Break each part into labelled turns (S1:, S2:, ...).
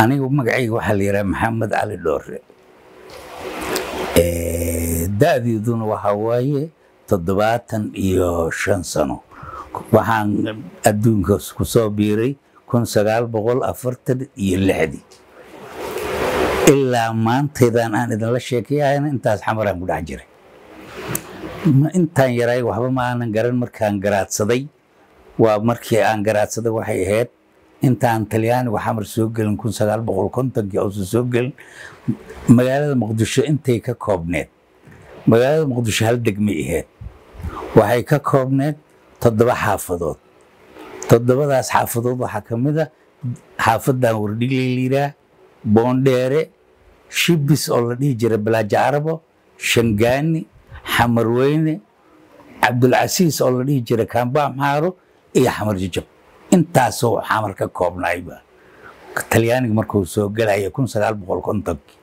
S1: anigu magacayga waxaa la yidhaha maxamed cali dhoore da-deeduna waxaa waaye toddobaatan iyo shan sano waxaan adduunka ku soo biiray kun sagaal boqol afartan iyo lixdii ilaa maantaydan aan idinla sheekayahayna intaas xamaraan ku dhex jiray intaan yaraay waxba ma aanan garan markaan garaadsaday waa markii aan garaadsaday waxay ahayd intaan talyaanigu xamar soo gelin kun sagaal boqol kontonkii uusan soo gelin magaalada muqdisho intay ka koobneed magaalada muqdisho hal degmay ahayd waxay ka koobneed toddoba xaafadood toddobadaas xaafadood waxaa ka mid a xaafadan wardhigley liiraa boondheere shibis oo la dhihi jira balaajo carabo shangaani xamarweyne cabdulcasiis oo la dhihi jira kaamba maxaaro iyo xamar jajab intaasoo xamar ka koobnayba talyaaniga markuu soo gelaya kun sagaal boqol kontonkii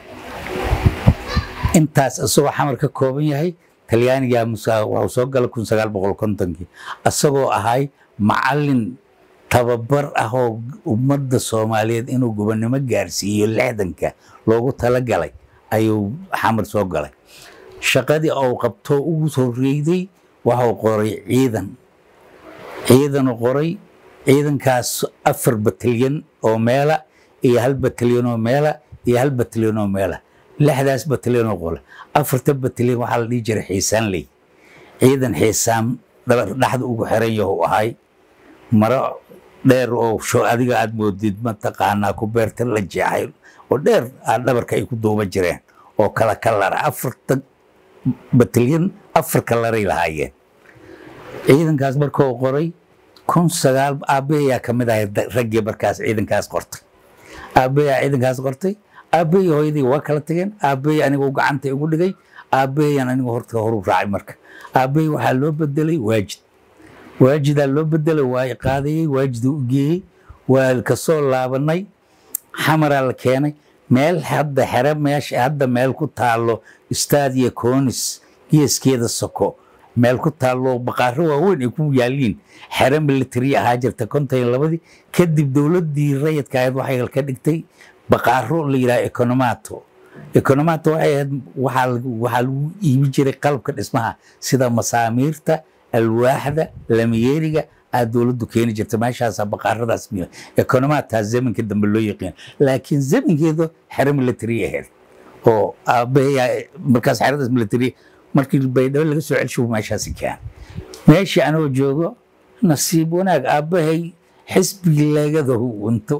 S1: intaas isagoo xamar ka kooban yahay talyaanigaa wuxuu soo galay kun sagaal boqol kontonkii isagoo ahay macallin tababar ah oo ummadda soomaaliyeed inuu gobonnimo gaarsiiyo lixdanka loogu talagalay ayuu xamar soo galay shaqadii uu qabto ugu horreeyday waxuu qoray ciidan ciidanu qoray ciidankaas afar batalyan oo meela iyo hal batalyan oo meela iyo hal batalyan oo meela lixdaas batalyan oo qole afarta batalyan waxaa la dhihi jiray xiisaanley ciidan xiisaan dhaxda ugu xiran yahu ahay maro dheer oo adiga aad moodid mataqaanaa ku beerta la jeexay oo dheer aad dhabarka ay ku duuba jireen oo kala kalara afarta batalyan afar kalaray lahaayeen ciidankaas markuu qoray kun sagaal aabbahayaa ka mid ahay raggii markaas ciidankaas qortay aabbahayaa ciidankaas qortay aabbahay hooyadii waa kala tageen aabbahay anigu gacanta igu dhigay aabbahayan anigu horta horu raacay marka aabbahay waxaa loo bedelay waajid waajidaa loo bedelay waa i qaadayey waajiduu u geeyey waa kasoo laabanay xamaraa la keenay meel hadda xere meesha hadda meel ku taalo stadia conis geeskeeda soko meel ku taallo baqaaro waaweyn ay ku yaaliin xere military ahaa jirta konton iyo labadii kadib dowladdii rayidka ahayd waxay ka dhigtay baqaaro la yidhaha economato economato waxay ahayd waxaa waxaa lagu iibi jiray qalabka dhismaha sida masaamiirta alwaaxda lamiyeeriga aad dowladdu keeni jirta meeshaasaa baqaaradaas miya economataa zamanka dambe loo yaqiin laakiin zamankeedu xere military ahayd oo aabbahay markaas xeradaas military markii baydhabo laga soo celsho meeshaasi keen meeshii anoo joogo nasiib wanaag aabbahay xisbigii leegadahu inta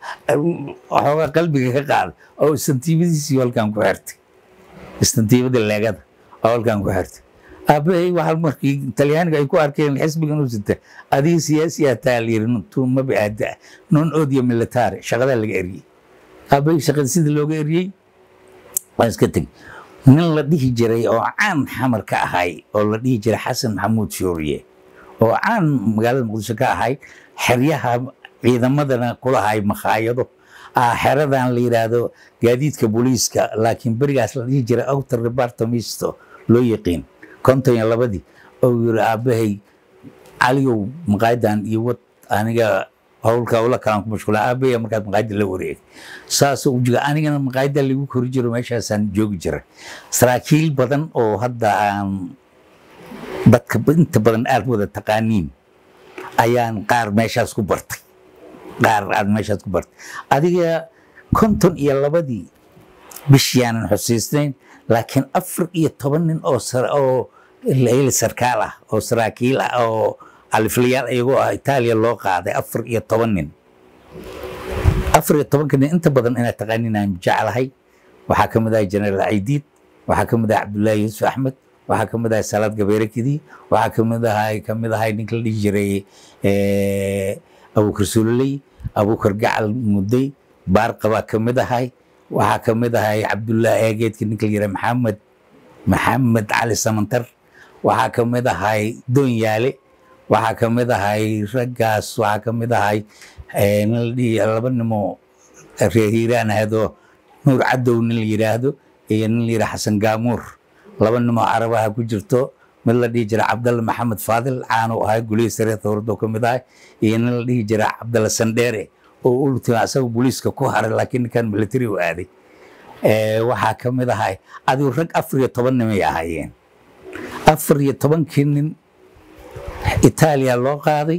S1: waxoogaa qalbiga ka qaada oo istantiibadiisii halkan ku xirtay istantiibada leegada oo halkan ku xirtay aabbahay waxaa markii talyaaniga ay ku arkeen xisbiga inuu sita adiga siyaasi ah taa la yiri tuumaba aada non odia military shaqadaa laga eriyey aabbahay shaqada sida looga eriyey waan iska tegey nin la dhihi jiray oo caan xamar ka ahay oo la dhihi jiray xasan maxamuud shooriye oo caan magaalada muqdisho ka ahay xeryaha ciidamadana kulahay makhaayado xeradan la yidhaahdo gaadiidka booliiska laakiin berigaas la dhihi jiray outer departamisto loo yaqiin konton iyo labadii oo yiri aabbahay caliyow maqaayadan iyo wad aniga howlka howla kalaan ku mashquula aabaya markaad maqaayada la wareegay saasoo ujiga anigana maqaayada lagu kori jiro meeshaasaan joogi jiray saraakiil badan oo hadda aan dadka inta badan aad wada taqaaniin ayaan qaar meeshaas ku bartay qaar aad meeshaas ku bartay adiga konton iyo labadii bishiyaanan xusiisnayn laakiin afar iyo toban nin oo oo sarkaal ah oo saraakiil ah oo aliflayaal iyagoo ah itaaliya loo qaaday afar iyo toban nin afar iyo tobanka nin inta badan inaad taqaanin aan jeclahay waxaa ka mid ahay jenaraal caydiid waxaa ka mid ahay cabdullaahi yuusuf axmed waxaa ka mid ahay salaad gabeere kidi waxaa ka mid ahay ka mid ahay ninka la dhihi jiray abuukar suloley abuukar gacal mudday baarqabaa ka mid ahay waxaa ka mid ahay cabdullaahi eegeedka ninka la yiraa maxamed maxamed cali samantar waxaa ka mid ahay doonyaale waxaa ka mid ahay raggaas waxaa ka mid ahay laba nimo reer hiiraan ahadoo nuur cadow nin la yidhaahdo iyo nin la yidhaha xasan gaamuur laba nimo carabaha ku jirto mid la dhihi jira cabdalla maxamed faadil caanu ahay gulihii sare dowladoo ka mid ahay iyo nin la dhihi jira cabdalla sandheere oo ultima asaga booliiska ku haray laakiin ninkan military u aaday Eh, waxaa ka mid ahay adigu rag afar iyo toban nimay ahaayeen afar iyo tobankii nin itaaliya loo qaaday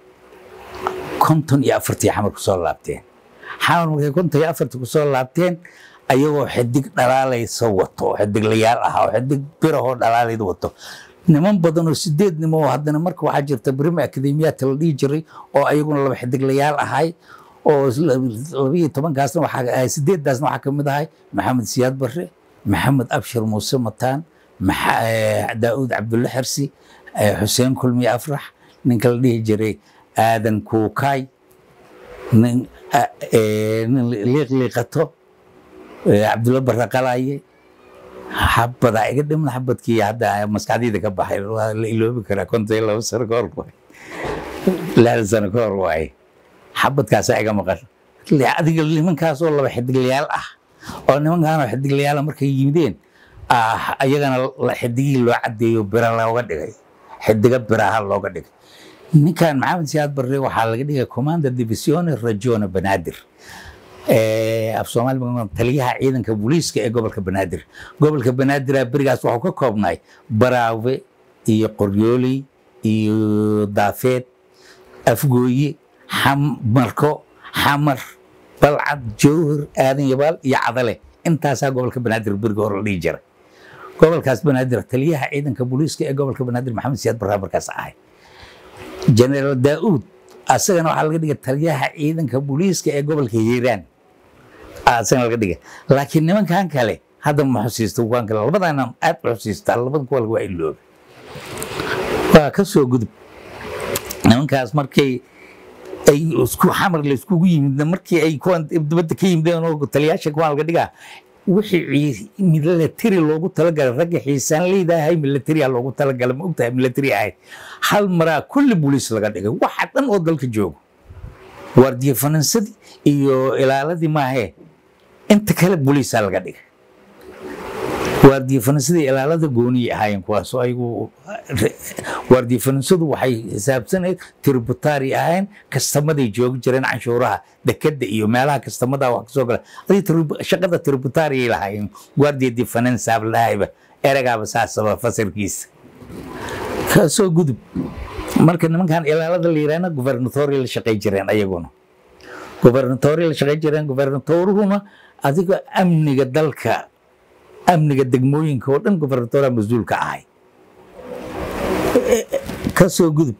S1: konton iyo afartii xamar ku soo laabteen xamar markay konton iyo afartii ku soo laabteen ayagoo xidig dhalaalaysa wato oo xidiglayaal ah oo xidig birahoo dhalaalayda wato niman badan oo sideed nimo oo haddana marka waxaa jirta brima akademiyaadka la dhihi jiray oo ayaguna laba xidiglayaal ahay oo labiyo tobankaasna waxaa ahay sideeddaasna waxaa ka mid ahay maxamed siyaad barre maxamed abshir muuse mataan Maxa- eh, daa'uud cabdulle xersi eh, xuseen kulmi afrax ninka la dhihi jiray aadan kuukaay nin ah, eh, nin liiqliiqato eh, cabdulle barre qalaaye xabadaa iga dhimna xabadkii hadda maskaxdayda ka baxay waa la iloobi karaa konton iyo laba sano ka hor waay lixdan sano ka hor waaye xabadkaasaa iga maqan Le- adiga nimankaasoo laba xidiglayaal ah oo nimankaanoo xidiglayaala markay yimideen ah, ayagana la- xidigihii loo cadeeyo bira looga dhigay xidiga biraha looga dhigay ninkan maxamed siyaad barre waxaa laga dhigay commander divisione ragione banaadir Eh, af soomaali ma- taliyaha ciidanka booliiska ee gobolka banaadir gobolka banaadir berigaas wuxuu ka koobnay baraawe iyo qoryooley iyo daafeed afgooye xam- marko xamar balcad jowhar aadan yabaal iyo cadale intaasaa gobolka banaadir beriga hore la dhihi jiray gobolkaas banaadir taliyaha ciidanka booliiska ee gobolka banaadir maxamed siyaad barraa markaas ahay generaal daa'uud asagana waxaa laga dhigay taliyaha ciidanka booliiska ee gobolka hiiraan Aa, asagana laga dhigay laakiin nimankan kale hadda ma xusiisto kuwan kale labadana aad u xusiistaa labada kuwa waa iloobe waa ka soo gudub nimankaas markay ay isku xamar la iskugu yimid markii ay kuwan dibadda ka yimideen oo taliyaasha kuwan laga dhigaa wixii military loogu talagalay ragga xiisaan leedahay military loogu talagalay ma ogtahay military ahayd hal maraa kulli booliis laga dhigay waxa dhan oo dalka joogo waardiye faransadii iyo ilaaladii maahee inta kale booliisaa laga dhigay waardiye faransada iyo ilaalada gooniyay ahaayeen kuwaasoo ayagu waardiye faransadu waxay xisaabsanayd tributaari ahayn kastamaday joogi jireen canshuuraha dekeda iyo meelaha kastamada wax kasoo gala adi shaqada tributaariyay lahaayeen waardiye di faransaab lahayba eragaaba saasaba fasirkiisa kasoo gudub marka nimankan ilaalada la yiraahna gubernatori la shaqay jireen ayaguna gubernatori la shaqay jireen gubernatoruhuna adiga amniga dalka amniga degmooyinka oo dhan gubernatora mas-uul ka ahay kasoo gudub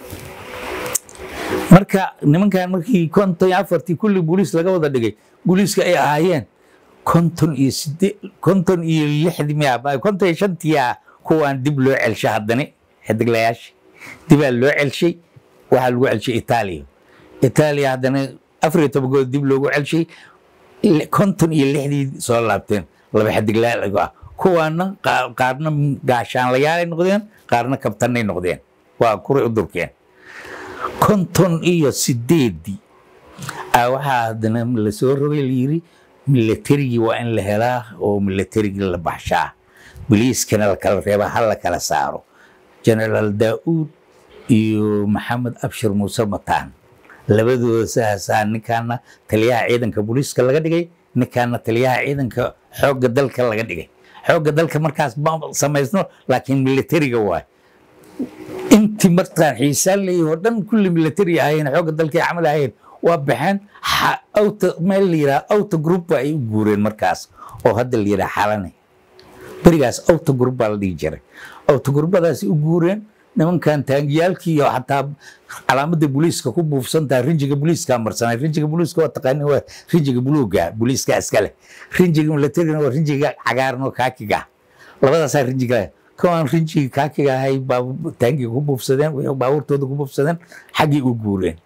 S1: marka nimankan markii konton iyo afartii kulli booliis laga wada dhigay booliiska ay ahaayeen konton iyo sidee konton iyo lixdii miya konton iyo shantiyaa kuwaan dib loo celshay haddani xidiglayaasha dibaa loo celshay waxaa lagu celshay itaaliya itaaliya haddana afar iyo tobankood dib loogu celshay konton iyo lixdii soo laabteen laba xidiglayaal ah kuwaana qaarna gaashaanlayaalay noqdeen qaarna kabtanay noqdeen waa kuray u durkeen konton iyo sideedii waxaa haddana lasoo rogay layiri milatarigii waa in la helaa oo milatarigii la baxshaa boliiskana la kala reebaa ha la kala saaro generaal daa'uud iyo maxamed abshir muuse mataan labadooda saasaa ninkaana taliyaha ciidanka booliiska laga dhigay ninkaana taliyaha ciidanka xoogga dalka laga dhigay xoogga dalka markaas ma samaysno laakiin militariga waay intii markaan xiisaan leeyahay oo dhan kulli military ahayeen xoogga dalkay camal ahayeen waa baxeen awta meel la yidhaha awta group ba ay u guureen markaas oo hadda la yidhaha xalane berigaas awta group baa la dhihi jiray awta gruppadaasi u guureen nimankan taangiyaalkii iyo xataa calaamadda booliiska ku buufsantaha rinjiga booliiska marsanay rinjiga booliiska waa taqaani waa rinjiga buluuga booliiska iskale rinjiga militarina waa rinjiga cagaaran oo kaakiga labadaasaa rinjiga kuwaan rinjiga kaakiga ahay taangiga ku buufsadeen wixii baabuurtooda ku buufsadeen xaggii u guureen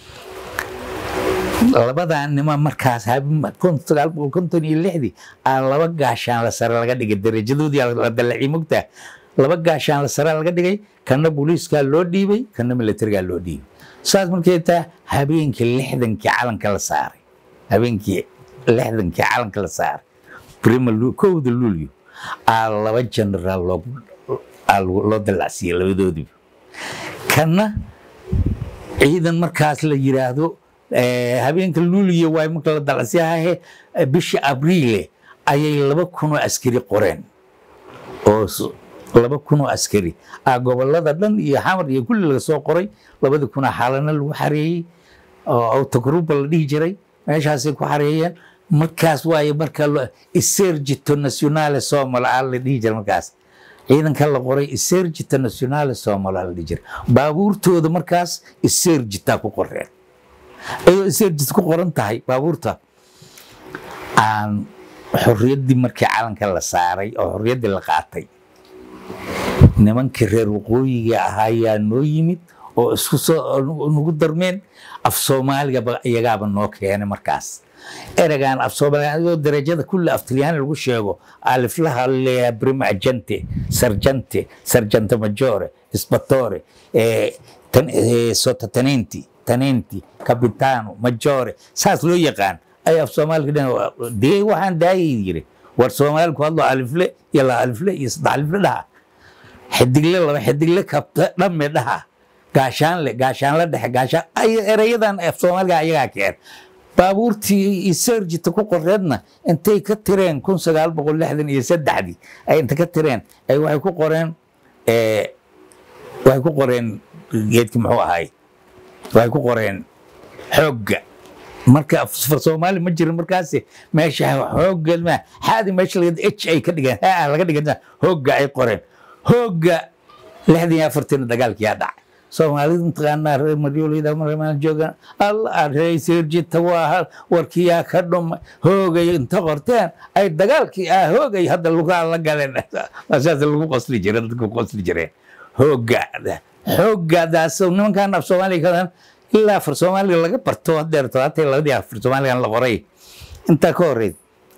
S1: labadan nima markaas sagaal boqol konton iyo lixdii aa laba gaashaan la sare laga dhigay darajadoodii la dallaciyay mogtaa laba gaashaan la sare laga dhigay kana booliiskaa loo dhiibay kana militarigaa loo dhiibay saas markay taa habeenkii lixdankii calanka la saaray habeenkii lixdankii calanka la saaray brima kowda luulyo aa laba generaal loo dallacsiiyey labadoodiiba kana ciidan markaas la yiraahdo habeenka luuliya waay marka la dalacsiyahahe bishii abriile ayay laba kun oo askari qoreen oo laba kun oo askari ah gobolada dhan iyo xamar iyo kulli laga soo qoray labadii kunaa xaalana lagu xareeyey oo autogruba la dhihi jiray meeshaasay ku xareeyeen markaas waaye marka isergito nationale somal aa la dhihi jiray markaas ciidanka la qoray isergito nationale somal aa la dhihi jiray baabuurtooda markaas isergita ku qoreen ayadoo isergit ku qoran tahay baabuurta aan xorriyaddii markii calanka la saaray oo xorriyaddii la qaatay nimankii reer waqooyiga ahaa yaa noo yimid oo isku soo nagu darmeen af soomaaligaba iyagaaba noo keenay markaas ereygan af soomaaliga adoo darajada kulli af talyaani lagu sheego aliflaha leeyahay prima agente sarjante sarjante majore isbatore sotatanenti tanenti capitano majore saas loo yaqaan ay af soomaaliga dhan dee waxaan daayay yiri war soomaali ku hadlo alifle iyo la alifle iyo saddex alifle dhaha xidigle laba xidigle kabta dhamme dhaha gaashaanle gaashaanle dhexe gaashaan ay ereyadan af soomaaliga ayagaa keen baabuurtii iyo serjita ku qoreedna intay ka tireen kun sagaal boqol lixdan iyo saddexdii ay inta ka tireen ay waxay ku qoreen waxay ku qoreen geedki muxuu ahay waxay ku qoreen xoogga marka far soomaali ma jirin markaasi meesha xoogga ma xaadi meesha laga h ay ka dhigeen ha laga dhigan hoogga ay qoreen hoogga lixdan iyo afartiina dagaalkiyaa dhacay soomaalida mataqaanaa reer maryolida marmaan joogaan alla reer sirjita waa warkiyaa ka dhumay hoogay inta qorteen ay dagaalkii ah hoogay hadda lugaa la galeen saas lagu qosli jire dadku qosli jireen hooggaada hooggaadaas nimankan af soomaaliga kadan ilaa afar soomaaliga laga barto hadeer todobaatan labadii afar soomaaligan la qoray intaa ka horeyd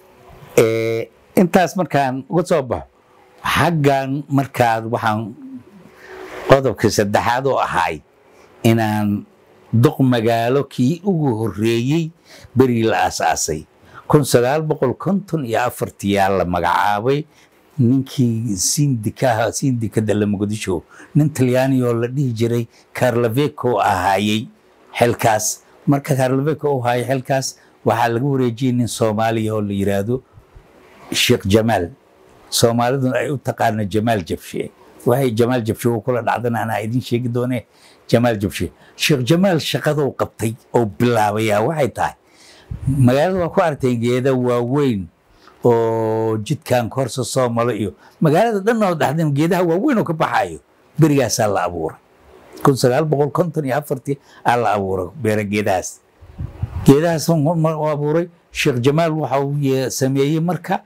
S1: intaas markaan uga soo baxo xaggan markaad waxaan qodobka saddexaad oo ahay inaan duq magaalo kii ugu horreeyey berigii la aasaasay kun sagaal boqol konton iyo afartiyaa la magacaabay ninkii sindikaha sindikada la muqdisho nin talyaani oo la dhihi jiray carlaveco ahaayey xilkaas marka carlaveco u haayay xilkaas waxaa laga wareejiyey nin soomaaliya oo la yiraahdo sheekh jamaal soomaaliduna ay u taqaano jamaal jabshe waxay jamaal jabshe uu kula dhacdana anaa idin sheegi doonee jamaal jabshe sheekh jamaal shaqaduu qabtay oo bilaabayaa waxay tahay magaalada waa ku aragteen geeda waaweyn oo jidkan korsa soo malo iyo magaalada dhan oo dhaxdeen geedaha waaweyn oo ka baxayo berigaasaa la abuuray kun sagaal boqol konton iyo afartii aa la abuuray beera geedahaas geedahaas abuuray sheekh jamaal waxa uu sameeyey marka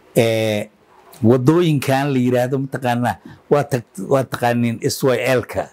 S1: wadooyinkan la yiraahdo mataqaanaa waa waa taqaaniin syl-ka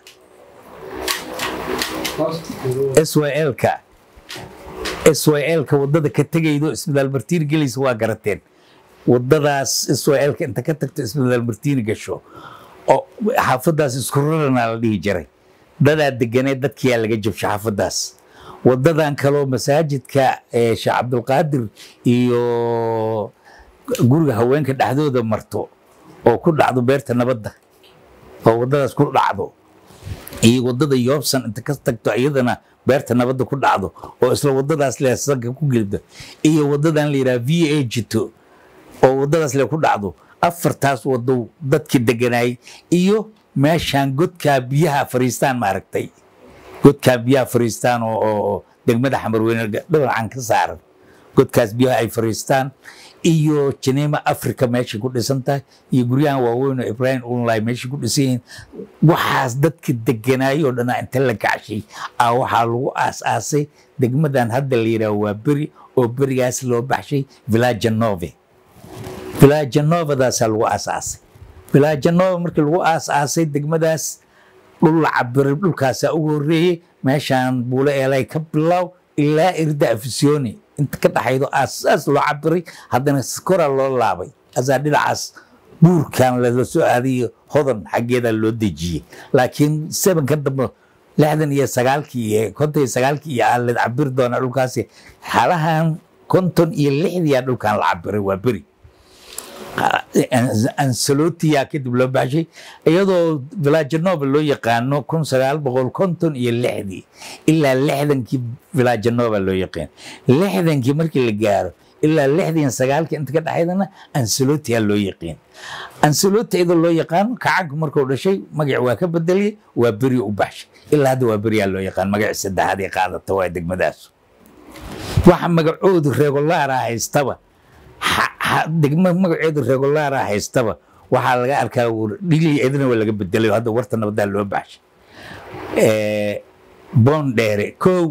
S1: syl-ka syl-ka wadada ka tegaydo isbitaal martiini gelaysa waa garateen wadadaas syl-ka inta ka tagto isbitaal martiini gasho oo xaafadaas isku rarana la dhihi jiray dadaa deganeed dadkiyaa laga jabsho xaafadaas wadadan kaloo masaajidka sheekh cabdulqaadir iyo guriga haweenka dhexdooda marto oo ku dhacdo beerta nabadda oo wadadaas ku dhacdo iyo wadada yoobsan inta ka tagto iyadana beerta nabadda ku dhacdo oo isla wadadaas le sanka ku gelibdo iyo wadadan la yidhaha v a jito oo wadadaas le ku dhacdo afartaas wado dadkii deganaayay iyo meeshaan godkaa biyaha fariistaan maaragtay godkaa biyaha fariistaan oo degmada xamarweyne dhinacan ka saaran godkaas biyaha ay fariistaan iyo janeema africa meeshay ku dhisan tahay iyo guryahan waaweyn oo ibrahim unlay meeshay ku dhisan yihiin waxaas dadka deganaayay oo dhanaa inta la kacshay aa waxaa lagu aas-aasay degmadan hadda la yidhaah waa beri oo berigaas loo baxshay villagenove villagenovadaasaa lagu aas-aasay villagenove markii lagu aas-aasay degmadaas dhul la cabiray dhulkaasaa ugu horreeyey meeshaan buulo eelay ka bilow ilaa irda afisyooni inta ka dhaxaydo aasaas loo cabiray haddana koraa loo laabay asaa dhinacaas buurkan lala soo aadayo hodan xaggeeda loo dejiyey laakiin sebanka dambe lixdan iyo sagaalkii iyo konton iyo sagaalkii iyo aaled cabiri doonaa dhulkaasi xalahan konton iyo lixdiyaa dhulkan la cabiray waa beri ancelotia kadib loo baxshay iyadoo villagenova loo yaqaano kun sagaal boqol konton iyo lixdii ilaa lixdankii villagenova loo yaqaan lixdankii markii la gaaro ilaa lixdan iyo sagaalka inta ka dhexaydana ancelotia loo yaqiin anceloti iyadoo loo yaqaano kacanku markuu dhashay magac waa ka bedeliyey waa beri u baxshay ilaa hadda waa beriyaa loo yaqaan magac saddexaad ay qaadata waa degmadaas waxa magacoodu regulaara haystaba degma magaceedu regulaara haystaba waxaa laga arkaa dhili idina waa laga bedelay hadda warta nabadaa loo baxshay boondheere kow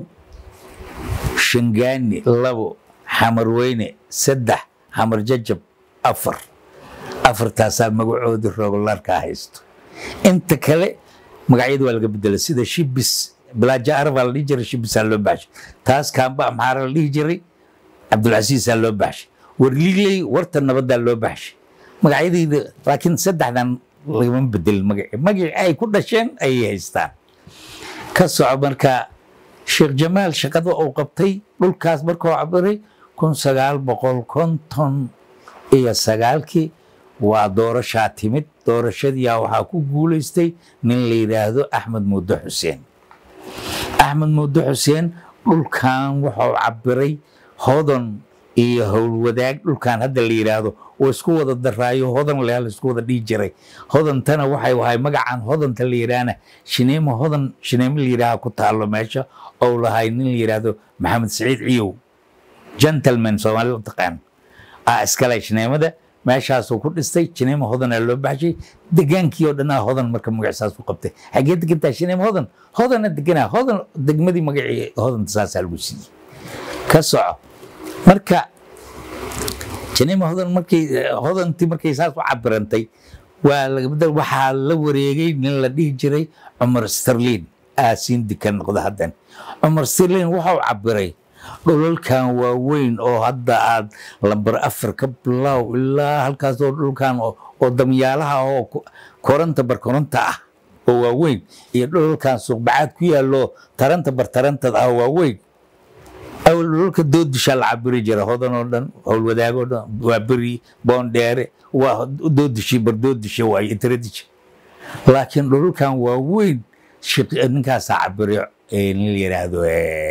S1: shangaani labo xamarweyne saddex xamar jajab afar afartaasaa magacoodu regulaarka haysto inta kale magacyadu waa laga bedelay sida shibis bilaajaara baa la dhihi jiray shibisaa loo baxshay taas kaamba amxaara la dhihi jiray cabdulcasiisaa loo baxshay warliiley warta nabadaa loo baxshay magacyadayda laakiin saddexdan lagama bedelin magaci magacii ay ku dhasheen ayay haystaan ka soco marka sheekh jamaal shaqada uu qabtay dhulkaas markuu cabiray kun sagaal boqol konton iyo sagaalkii waa doorashaa timid doorashadiyaa waxaa ku guulaystay nin la yidhaahdo axmed muudo xuseen axmed muudo xuseen dhulkan wuxuu cabiray hodan iyo howlwadaag dhulkan hadda la yidhaahdo oo isku wada daraayo hodan lea la isku wada dhihi jiray hodantana waxay wahay magacan hodanta la yidhaahna shineemo hodan shineemo la yidhaaha ku taalo meesha ou lahay nin la yidhaahdo maxamed saciid ciyow gentleman soomaalida u taqaan ah iskale shineemada meeshaasuu ku dhistay shineemo hodanaa loo baxshay degaankii oo dhanaa hodan marka magacisaas ku qabtay xagee degantaa shineemo hodan hodana deganaa hodan degmadii magacii hodanta saasaa lagu siiyey ka soco marka shineemo hodan markay hodantii markay saas u cabirantay waa laga waxaa la wareegay nin la dhihi jiray cumar sterlin aasiin dika noqda haddan cumar sterlin wuxuu cabiray dhulalkan waaweyn oo hadda aad lambar afar ka bilow ilaa halkaasoo dhulkan oo damyaalaha oo koranta barkoronta ah oo waaweyn iyo dhulalkan suuqbacaad ku yaallo taranta bartarantad ah oo waaweyn awal dhulalka doodishaa la cabiri jira hodan oo dhan howlwadaagoo dhan waa beri boondheere waa doodishi bardoodisha waaye intaradisha laakiin dhulalkan waaweyn ninkaasaa cabiray nin la yidhaahdo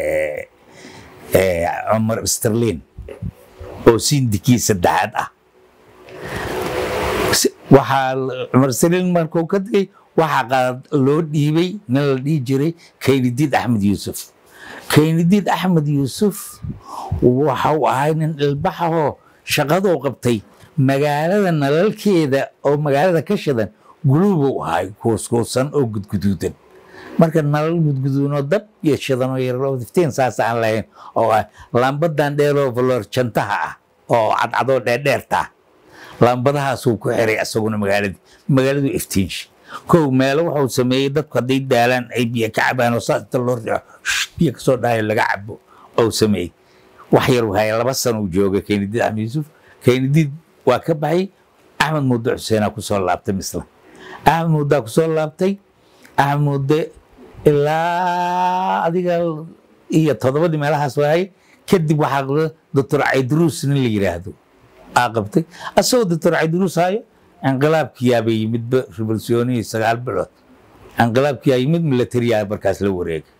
S1: cumar sterlin oo sindikii saddexaad ah waxaa cumar sterlin markuu ka tegey waxaa loo dhiibay nin la dhihi jiray kaynidiid axmed yuusuf kaynidiid axmed yuusuf waxau ahay nin dhilbaxahoo shaqaduu qabtay magaalada nalalkeeda oo magaalada ka shidan guluubuu ahay kuuskuusan oo gudguduudan marka nalal gudguduunoo dab iyo shidanoo yaroo iftiin saas aan lahayn oo ah lambadan dheeroo valorjantaha ah oo cadcadoo dheerdheerta lambadahaasuu ku xiray isaguna magaaladii magaaladu iftiinshi kow meelo wuxuu sameeyey dadku hadday daalaan ay biyo ka cabaan oo saas inta loo riixo biyo kasoo dhahayo laga cabo ou sameeyey wax yar haya laba sano uu jooga kaynidiid axmed yuusuf kaynidiid waa ka baxay axmed muude xuseenaa kusoo laabtay misla axmed muudaa kusoo laabtay axmed muude ilaa adiga iyo toddobadii meelahaas waayay kadib waxaa qabta doctor caydruus nin la yidhaahdo aa qabtay asagoo doctor caydruus hayo inqilaabkiyaaba yimidba revolutionihii sagaal bilood inqilaabkiyaa yimid militariyaa markaas la wareegay